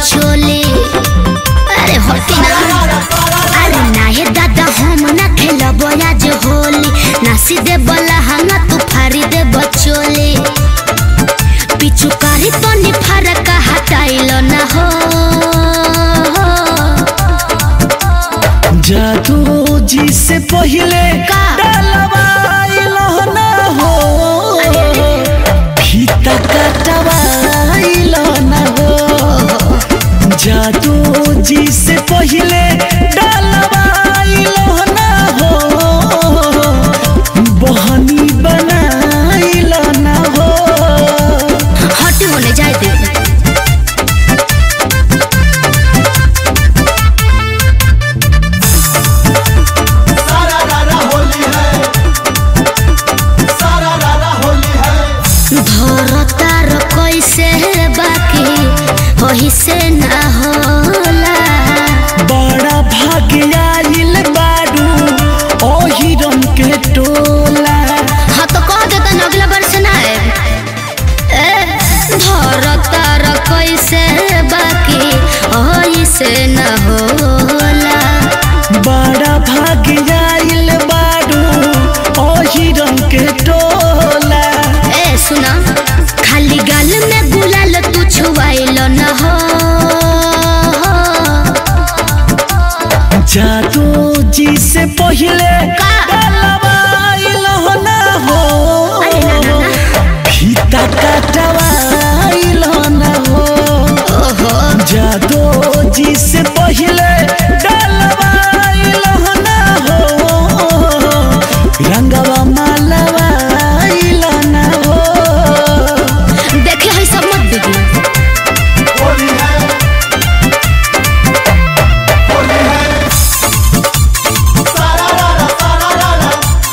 चोली अरे होती ना अरे नाहे दादा हम ना खेलब आज होली नासी दे बला हंगा तू फारी दे बचोली पिछु कारी तो नि फरक हटाइल ना हो जादू जी से पहले का? डलवाइलो ना हो फीता कटवाइलो ना हो जादू जी से पहले डलवाइलो ना हो बहनी बनाइलो ना हो हट होने जाए दे सारा रारा होली है सारा रारा होली है धरतार कैसे बाकी वही से ना होला बड़ा भाग्य आइल बारू ओही रंग के टोला हाँ तो कह देता न अगला वर्ष ना आए ए धरतार कैसे बाकी वही से ना होला बड़ा भाग्य आइल बारू ओही रंग के टोला ए सुना खाली गाल में गुलाल तू छुआइल न हो जादू जी से पहले का? डलवाइल हो ना हो अरे ना ना ना फीता कटवाइल हो ना हो ओहो जादू जी से पहले डलवाइल हो ना हो रंगवा मालवाइल ना हो देखे है सब मत बिगड़ो होली है होली है सारा रारा सारा रारा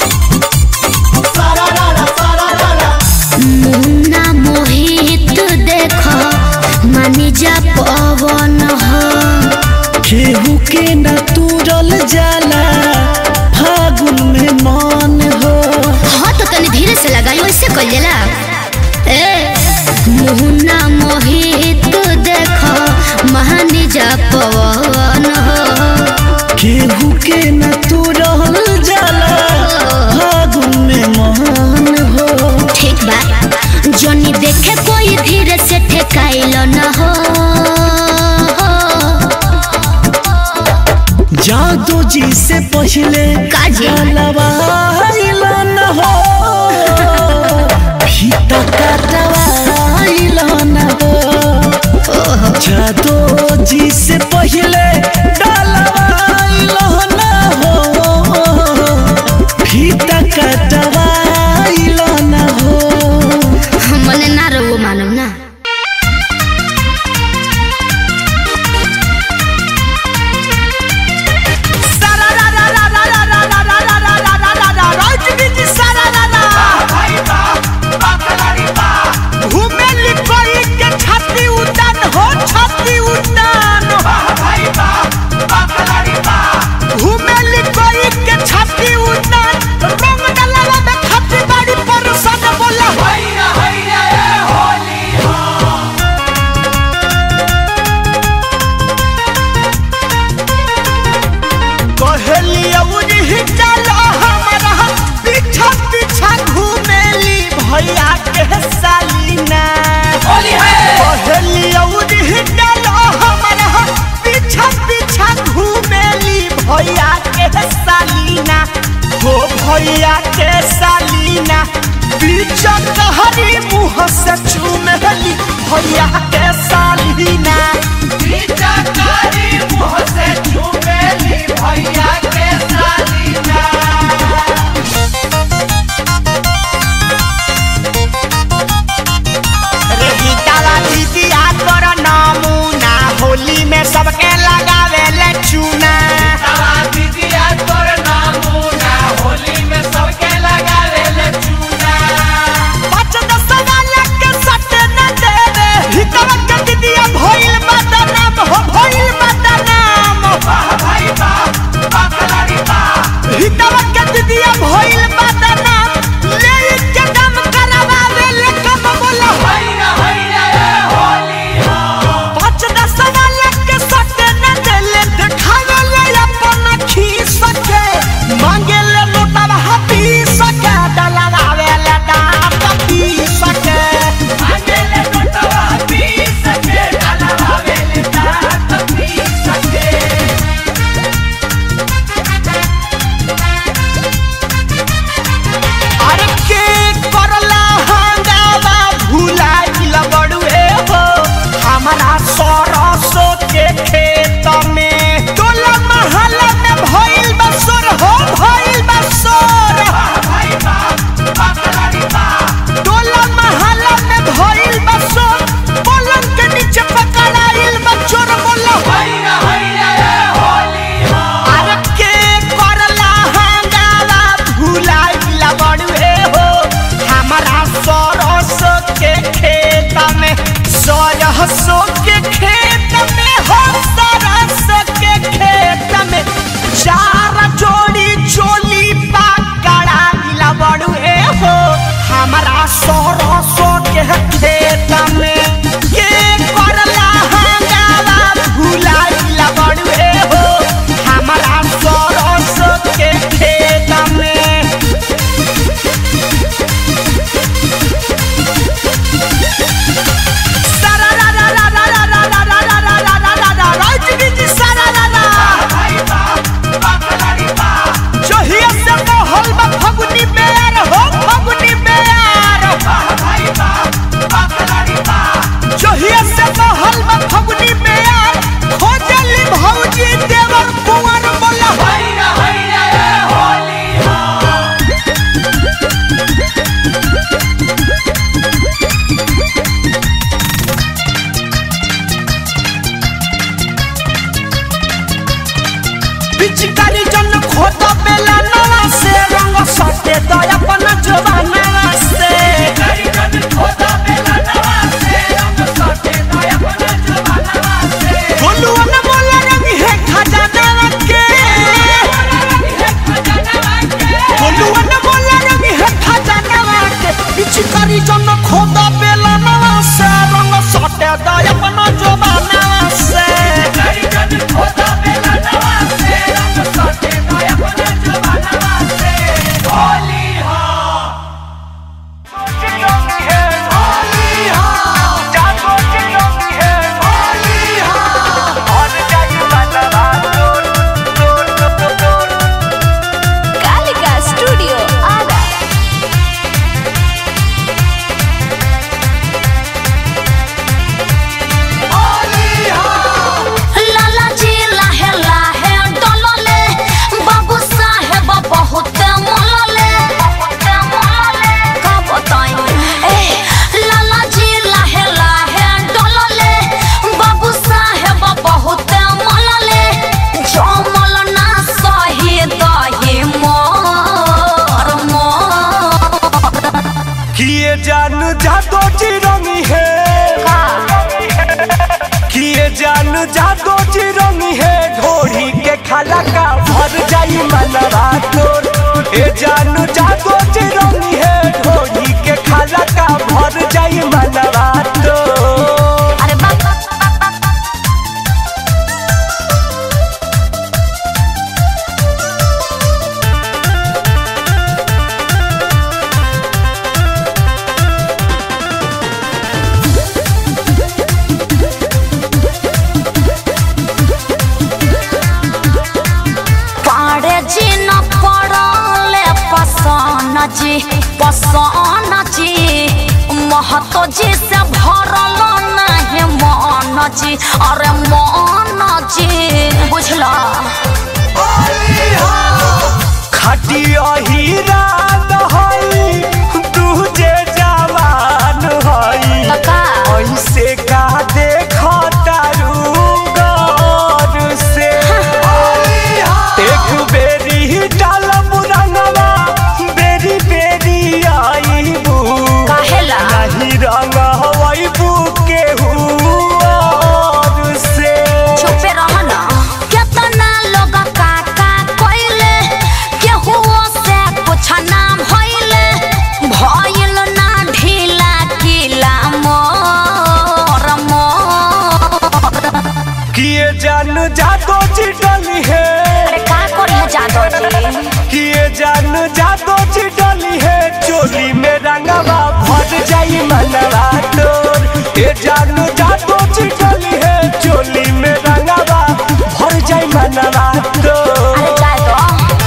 सारा रारा सारा रारा मुन्ना मोहित देखो मानी जा पवन हो केहू के न तुरल जाला फागुन में मन हो हाँ तो तनी धीरे से लगाई वैसे कर लेला ए मुन्ना मोहित देखो मानी जा पवन हो केहू के न तुरल जाला फागुन में मन हो ठीक बा जनी देखे कोई धीरे से ठेकाइल न हो जादू जी से पहले काजी? जलवाइल न हो फीता कटवाइल न हो जादू जी से पहले डलवाइल न हो फीता कटवाइल न हो मने ना रहो मानव ना भाई बा बाकलारी बा भाई बा बाकलारी बा हैया हैया ए होली हो भैया के सालीना होली है पीछा पीछा घूमेली भैया के सालीना हो भैया के सालीना पीछा कहरी मुँह से चूमेली भैया के सालीना बीचा कारी मुँह से चूमेली भैया के सालीना रे गीताला दीदिया कर नमूना होली में सबके लगावे ले चूना तवा दीदिया तोर नामूना होली में सबके लगावे ले चूना पाँच दस वाला के सट न देवे हितवा के दीदिया भइल बदनाम हो भइल बदनाम वाह भाई बा होली में यार खोजली भौजी देवर कुंवर बोला हैया हैया ए होली हो पिचकारी जन खोदा बेला नवा से रंग सटे तो अपन जवाना से करी जन खोदा बेला नवा से रंग सटे तो अपना जवाना से बोलुआ न बोला रंग है खजाना के हे खजानवा के बोलुआ न बोला रंग है खजाना के पिचकारी जन खोदा बेला नवा से रंग सटे तो अपन जवाना से करी जन खोदा बेला नवा से रंग सटे तो अपना जवाना से होली हो कालिका स्टूडियो आरा लाला जी लाहे लाहे डोलले बाबू साहेब बहुत मोलले बहुत मोलले का बताई ए लाला जी लाहे लाहे डोलले बाबू साहेब बहुत मोलले जमल ना सही दही मोर मोर किए जान जादो चिरंगी है किए जान जादो चिरंगी है ढोरी के खाला का भर जाई मनवा तोर ए जान जादो चिरंगी है ढोरी के खाला का भर जाई मनवा तोर अरे बाप पाड़े जी न पड़ले पसन जी पसन जी महतो जी से भरल नहीं मन जी अरे मन जी बुझला खटिया हीरा हई तुझे जवान हई कका ऐसे का देखो तारू गौर से एक बेरी डाल रंगवा बेरी बेरी आईबू काहेला नहीं रंग हवाईबू केहू और से चुपे रहना केतना लोग काका कोइले केहू से कुछ नाम होइले भइल ना ढीला किला मोर मोर किए जान जादो चिटली है अरे का करी है जादो जी किए जान जादो चिटली है चोली में रंगवा भर जाई मनवा तोर ए जान जादो चिटली है चोली में रंगवा भर जाई मनवा तोर अरे जाए तो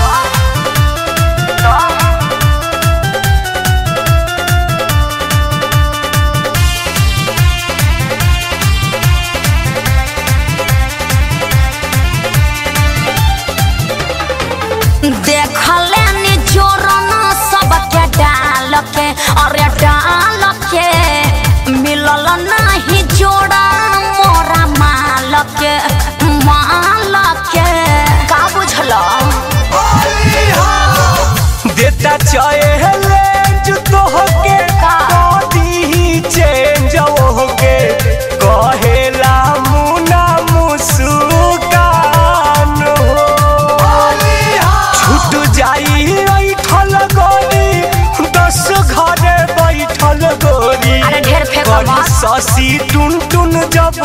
देखले नी जोरन सबके डाल के अरे डाल के मिलल नहीं जोड़ा मोरा माल के माल के का बुझल देता चाहे जो तो होके का? कदी चेंज होके कहेला मुना मुस्कान हो छूट जाई ऐठल गोरी दस घरे बैठल गोरी अरे ढेर फेंको करी मत। शशि टुन टुन जब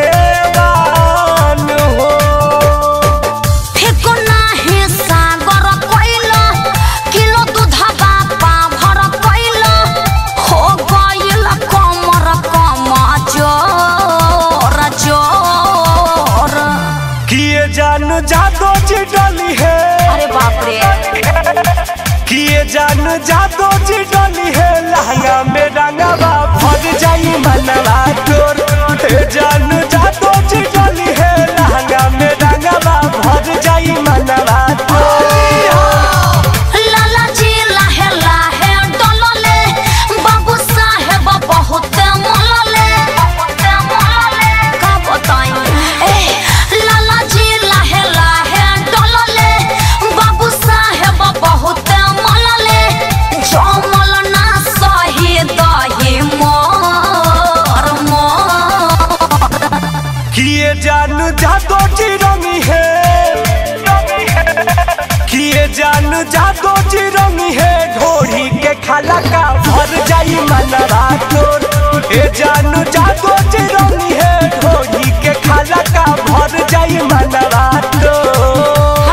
नेवान हो फेको नाही सागर कोइल किलो दूधबा पाभर कोइल हो गइल कमर कम जोर जोर किए जान जादो चिडली है अरे बाप रे किए जान जादो चिडली है लहंगा में रंगवा भर जाई मनवा तोर ए जान जादो जान जादो चिरंगी है ढोरी के खाला का भर जाई मनवा तोर ए जान जादो चिरंगी है ढोरी के खाला का भर जाई मनवा तोर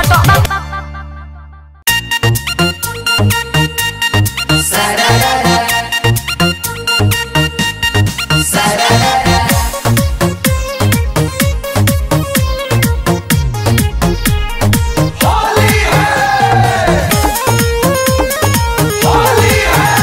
होली है होली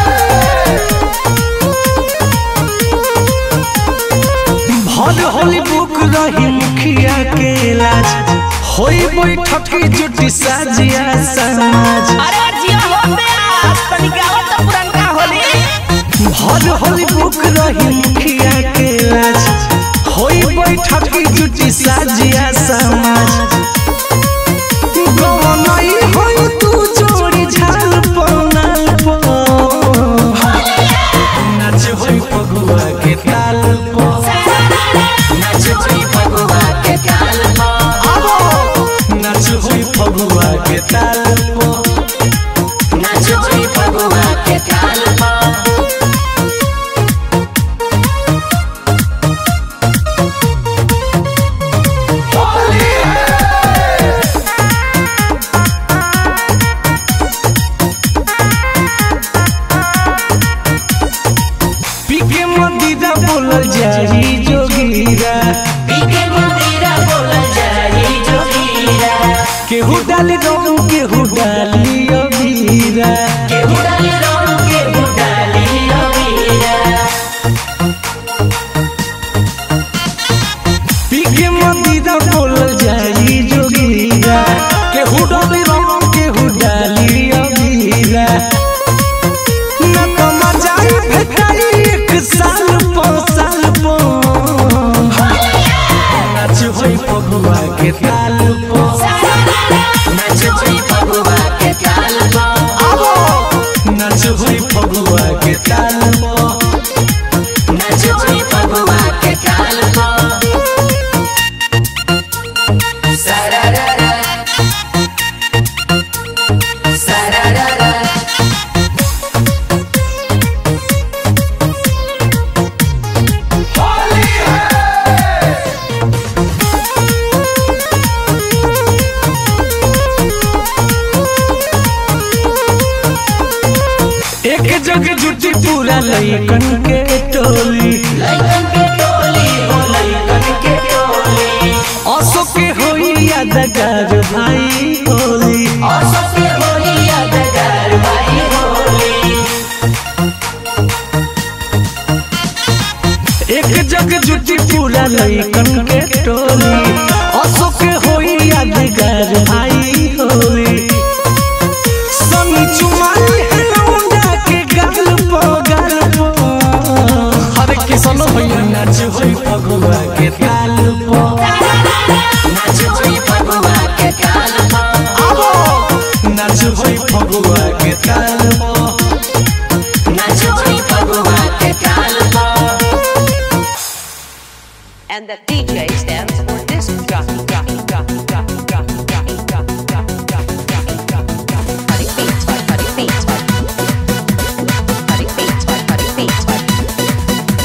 भर होली बुक रही मुखिया के इलाज होई बैठक की जुटी साजिया समाज अरे जिया हो बे तनी गावत तो पुरनका होली भर होली बुक रही मुखिया के इलाज होई बैठक की जुटी साजिया समाज गवनाई होई तू जोड़ी झाल पनाल पो नाच होई पगुआ के ताल पो नाच होई पगुआ के ताल पो नाच होई पगुआ के ताल पो नाच होई पगुआ के ताल पो पीके मदीरा बोलल जाई जोगीरा पीके मदीरा बोलल जाई जोगीरा केहू डाली रंग केहू डाली अबीरा केहू डाली रंग केहू डाली अबीरा पीके मदीरा बोलल जाई जोगीरा केहू डाली रंग केहू डाली अबीरा न तो मजाई भेटाई एक साल पो साल पो नाच होई पगुआ के ताल पो नाच होई पगुआ के ताल पो आवो नाच होई पगुआ के ताल पो नाच होई पगुआ के ताल पो सारारारा सारारारा होली है एक जग जुटी पूरा लइकन के टोली लइकन के टोली हो लइकन के टोली असो के होई यादगार भाई होली असो के होई यादगार भाई होली एक जग जुटी पूरा लइकन के टोली असो के होई यादगार भाई होली सनी चुमाई है लौंडा के गाल पो गाल पो हरे किसनो भैया नाच होई पगुआ के ताल पो नाच होई पगुआ के ताल पो आवो नाच होई पगुआ के ताल पो नाच होई पगुआ के ताल पो and the DJ stands for disc jockey, jockey, jockey, jockey, jockey, jockey, jockey, jockey, jockey, jockey, jockey, jockey, cutting beats, by cutting beats, by cutting beats, by cutting beats, by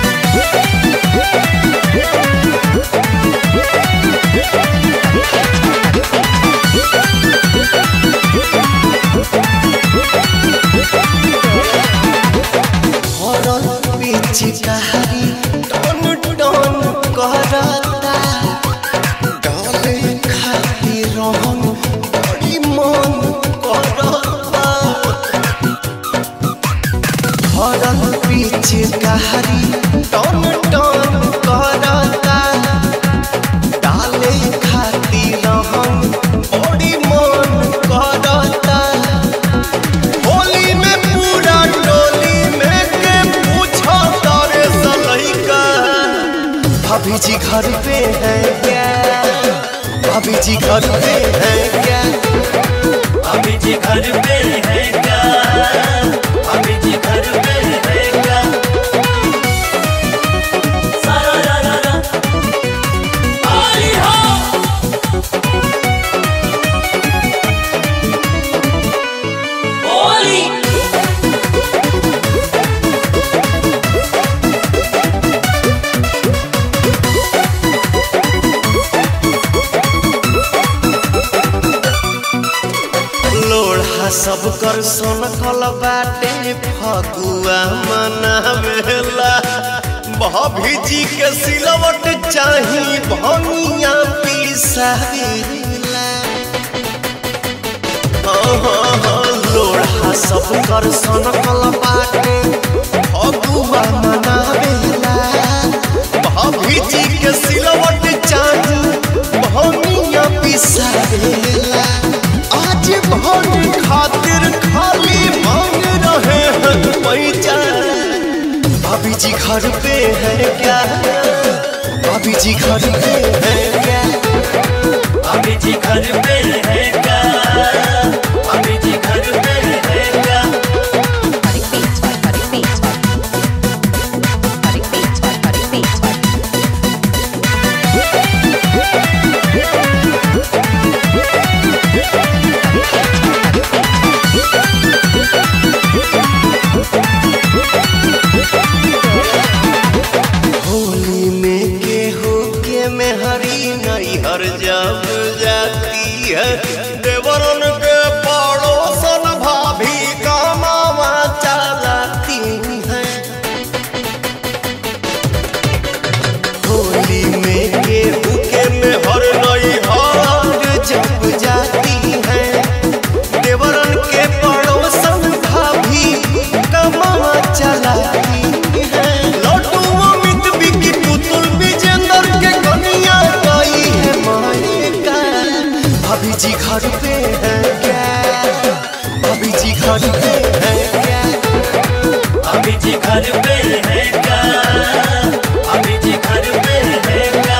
हरल पिचकारी टन टन करता डाले खाती रहन बड़ी मन करता हरल पिचकारी टन टन करता डाले खाती रहन बड़ी मन करता होली में पूरा टोली में के पूछो तारे सलैका भाभी जी घर पे है क्या भाभी जी घर पे है क्या भाभी जी घर पे है क्या भाभी जी घर पे है क्या सारा रा रा रा आई हो लोढ़ा सब कर सोनकल बाटे फगुआ मनावेला भाभी के सिलवट चाही भनिया पिसावेला लोढ़ा सब कर सोनकल बाटे फगुआ मनावेला भाभी के सिलवट चाही भनिया पिसावेला आज भन खातिर खाली मांग रहे हैं पैसा भाभी जी घर पे है क्या भाभी जी घर पे है क्या अभी जी घर पे रहेगा अभी जी घर पे रहेगा Cutting beats by cutting beats by cutting beats by cutting beats by Holi में केहू के मेहरी नैहर जब जाती है देवरन के पड़ोसन भाभी कमावा चलाती है होली में केहू के मेहर नैहर जब जाती है देवरन के पड़ोसन भाभी कमावा चलाती है लड्डू अमित बिकी पुतुल विजेंद्र के कन्या गई है मायका भाभी जी घर पे है क्या भाभी जी घर पे है क्या अभी जी घर पे रहेगा अभी जी घर पे रहेगा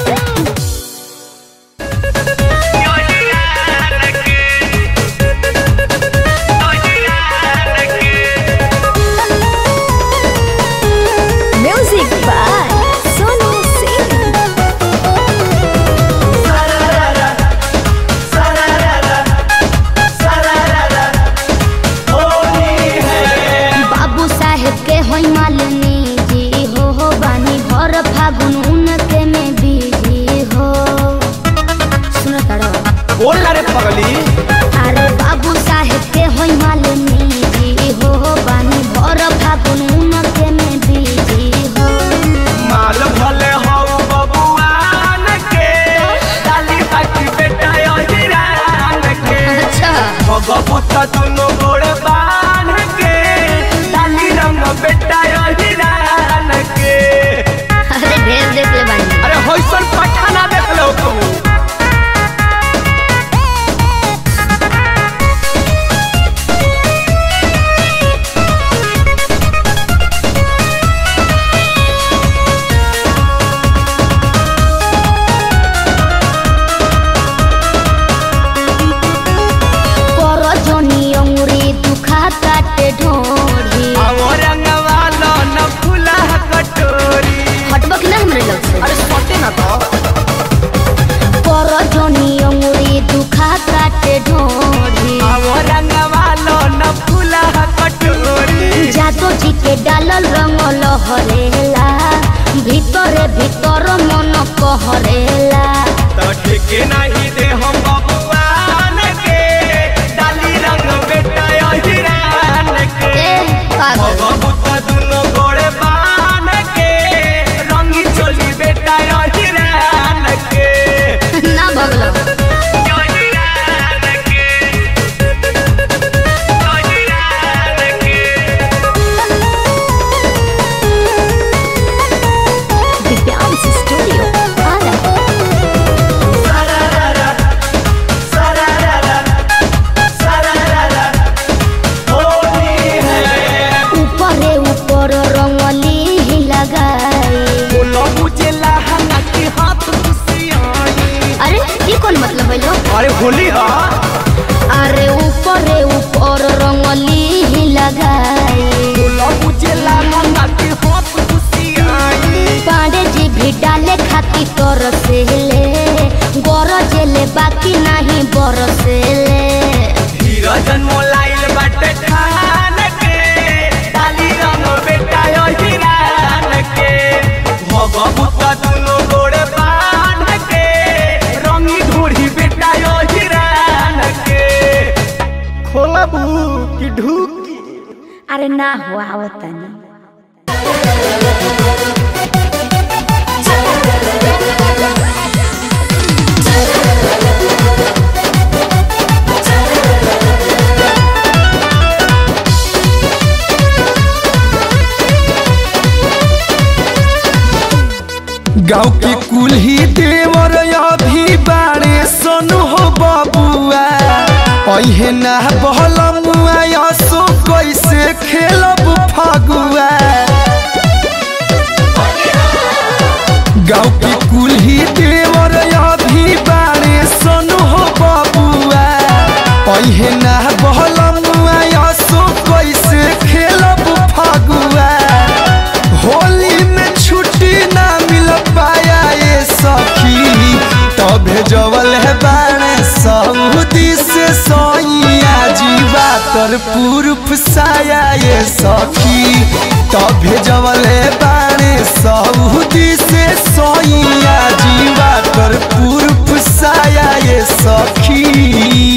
Music by Sonu Singh. बाबू साहेब के होई मालिनी जी हो हो बानी भर फागुन उनके में बीजी हो सुनो तारो बोल ना रे पगली अरे बाबू साहेब के होई मालिनी जी हो हो बानी भर फागुन उनके में बीजी हो माल भले हो बबुआन के डाली बाकी बेटा यो हिरान के अच्छा भगवत दुनो गोड़ बान के डाली रंग बेटा यो हिरान के अरे ढेर देख ले बानी अरे होइसन पठाना देख लो तू पर जनी अंगुरी दुखा काटे ढोढ़ी आवो रंगवा लो न फूला कटोरी हटबो कि ना हमरे लोग से अरे सोटे ना तो पर जनी अंगुरी दुखा काटे ढोढ़ी आवो रंगवा लो न फूला कटोरी जातो जी के डालल रंग लहरेला ভিতরে ভিতর মন কহরেলা तो ठीक नहीं दे हम बबुआन के डाली रंग बेटा यो हिरान के এ পাগল भगवत दुनो गोड़े बान के रंगी चोली बेटा यो हिरान के না ভগল यो हिरान के यो हिरान के Divyans Studio. Ara. উপরে উপর রঙলি लगाई बोलो मुझे लहंगा के हाथ खुशियाई अरे ये कौन मतलब है लो अरे होली हा अरे ऊपरे ऊपर रंगली लगाई बोलो मुझे लहंगा के हाथ खुशियाई पांडे जी भी डाले खाती कर से ले गरजेले बाकी नहीं बरसेले धीरजन मोलाइल बाटे ठान के डाली रंग बेटा यो हिरान के भगवत दुनो गोड़े बान के रंगी ढूढ़ी बेटा यो हिरान के खोला बू कि ढूकी अरे ना हो आवत तनी गाँव के कुल्ही देवर अभी बारे सनु हो बबुआ अहे ना बहलमुआ यसो कैसे खेलब फगुआ गाँव के कुल्ही देवर अभी बारे सनु हो बबुआ अहे ना बहलमुआ यसो कैसे खेलब फगुआ होली में छुट्टी ना मिल पाया ये सखी तबे जवल है बाणे सऊदी से सोइया जीवा तर पूर्व साया ये सखी तबे जवल है बाणे सऊदी से सोइया जीवा तर पूर्व साया ये सखी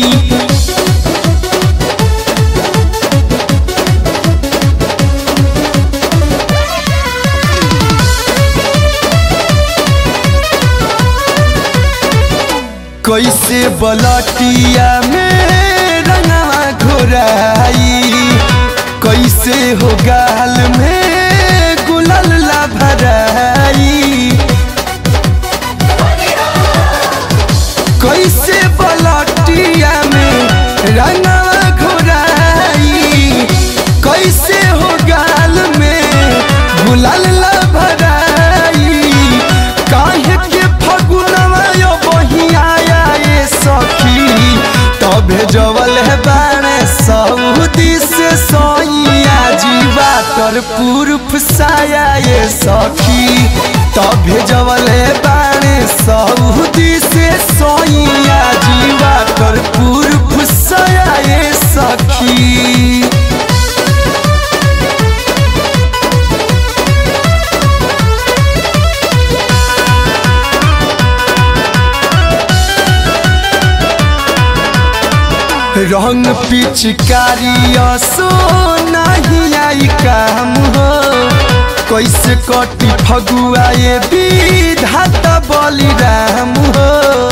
कैसे बलटिया में रंगवा घोराई कैसे हो गाल में गुलाल ला भराई कैसे बलटिया में रंगवा घोराई कैसे हो गाल में गुलाल ला भराई काहे के फगुनवा यो बहिया ये सखी तबे जवल है बाणे सऊदी से सोइया जीवा तर पूर्व साया ये सखी तबे जवल है बाणे सऊदी से सोइया जीवा तर पूर्व साया ये सखी रंग पिचकारी असो नहीं आई काम हो कैसे कटी फगुआ ये विधाता बलिराम हो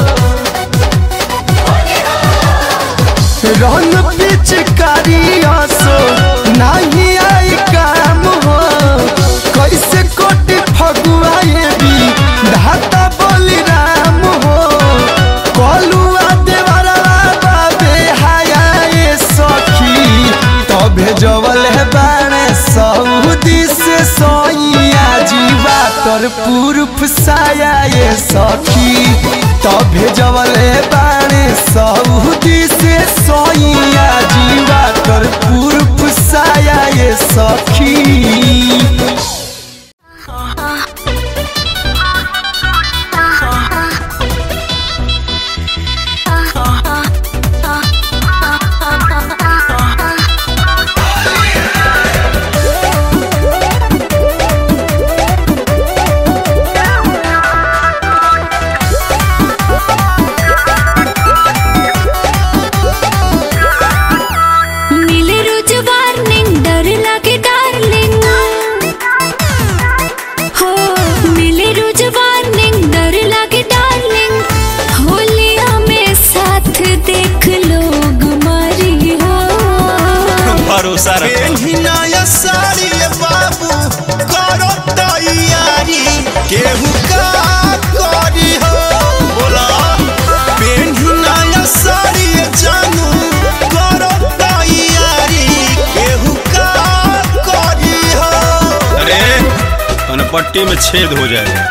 रंग पिचकारी असो नहीं आई काम हो कैसे कटी फगुआ ये विधाता बलिराम हो कलुआ देवरा बाबे हाया ये सखी तबे जवल है बाणे सऊदी से सोइया जीवा तर पूर्व साया ये सखी तबे जवल है बाणे सऊदी से सोइया जीवा तर पूर्व साया ये सखी मिले रोज वार्निंग डर लगे डार्लिंग हो मिले रोज वार्निंग डर लगे डार्लिंग होलिया में साथ देख लोग मारी हो भरोसा रखो नया साड़ी बाबू करो तैयारी केहू का करी हो बोला पेन्ही नया साड़ी जानू करो तैयारी केहू का करी हो अरे पट्टी में छेद हो जाएगा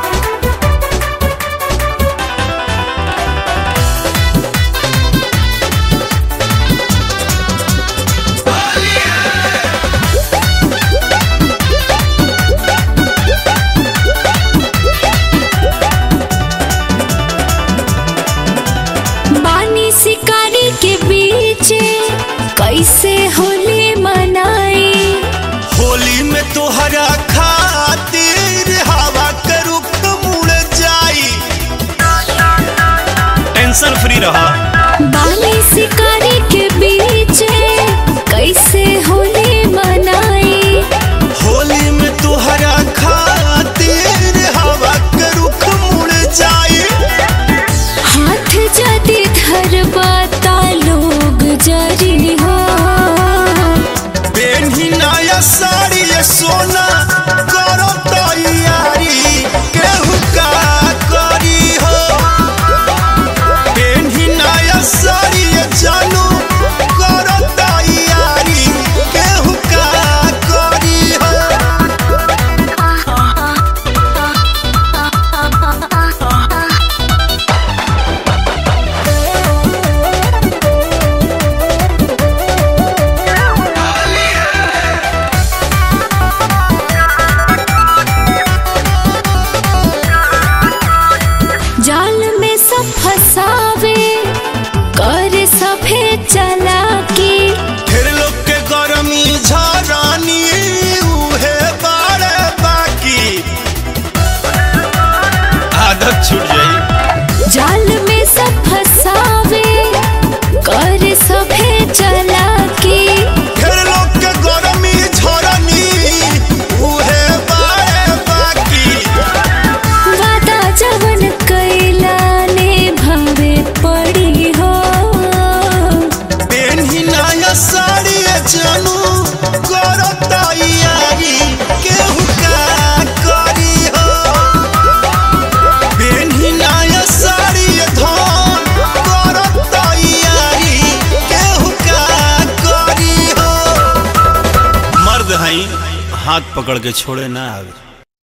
बानी शिकारी के बीच कैसे होली मनाई होली में तोहरा खातिर हवा के रुख मुड़ जाई टेंशन फ्री रहा बानी शिकारी के बीच हाथ पकड़ के छोड़े ना आवे